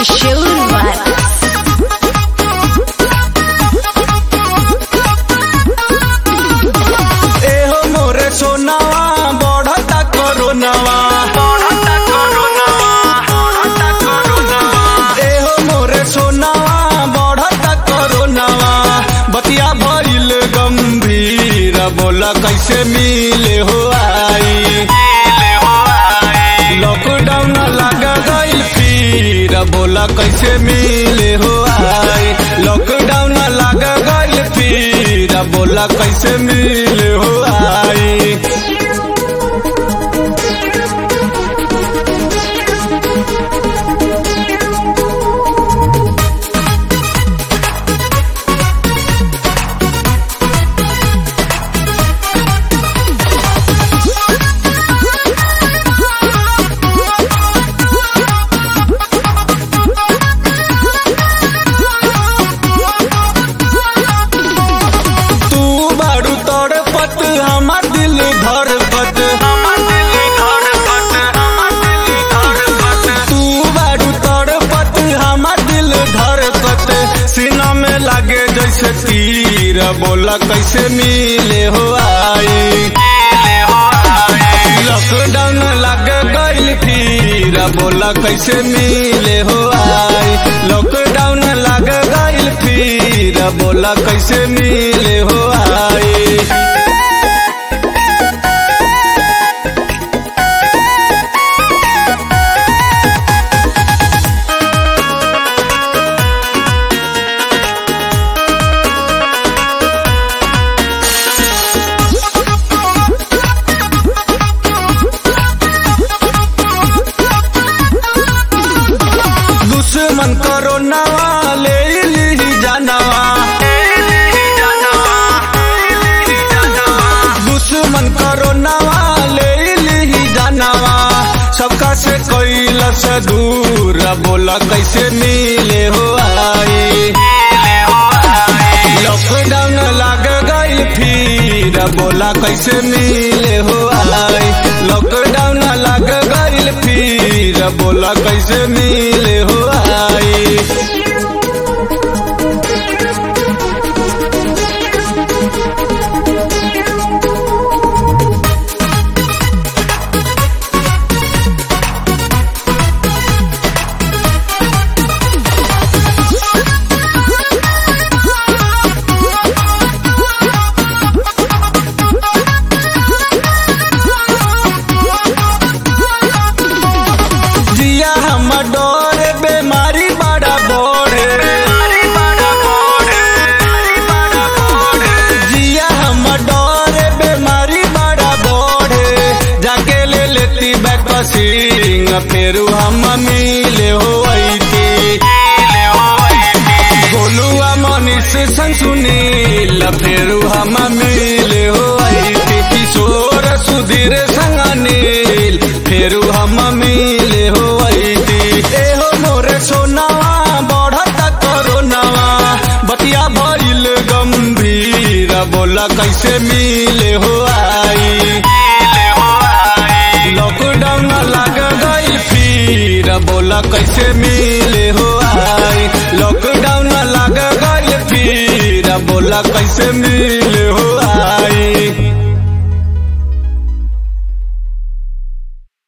Trishul Vibes. एहो मोरे सोनावा बढ़ता कोरोनावा बढ़ता कोरोनावा बढ़ता कोरोनावा एहो मोरे सोनावा बढ़ता कोरोनावा बतिया भइल गंभीर बोला कैसे मिले हो आई लॉकडाउन लग गइल फिर बोला कैसे मिले हो आई लॉकडाउन लग गइल फिर बोला कैसे मिले हो आई तू बारू तड़पत हमार दिल धड़पत हमार दिल धड़पत हमार दिल धड़पत तू बारू तड़पत हमार दिल धड़पत सीना में लागे जैसे तीर बोला कैसे मिले हो आई लॉकडाउन लग गइल फिर बोला कैसे मिले हो आई लॉकडाउन लग गइल फिर बोला कैसे मिले हो आई दुश्मन कोरोनावा ले ली जानवा दुश्मन कोरोनावा ले ली जानवा सबका से कैल से दूर बोला कैसे मिले हो आई लॉकडाउन लग गई फिर बोला कैसे मिले हो आई लॉकडाउन लग गई फिर बोला कैसे मिले हो आई जिया हम डोर बेमारी बड़ा बोरे जिया हम डोर बेमारी बड़ा बोरे जाके ले लेती बैकसिंग फिर हम मिले हो थी गोलुआ मनीष संग सुनील फिर हम मिले हो थी किशोर सुधीर संग अनिल फिर हम मिले हो थी एहो मोरे सोनावा बढ़ता कोरोनावा बतिया भइल गंभीर बोला कैसे मिले हो आई लॉकडाउन लग गई फिर बोला कैसे मिले हो आई लॉकडाउन लग गई फिर बोला कैसे मिले हो आई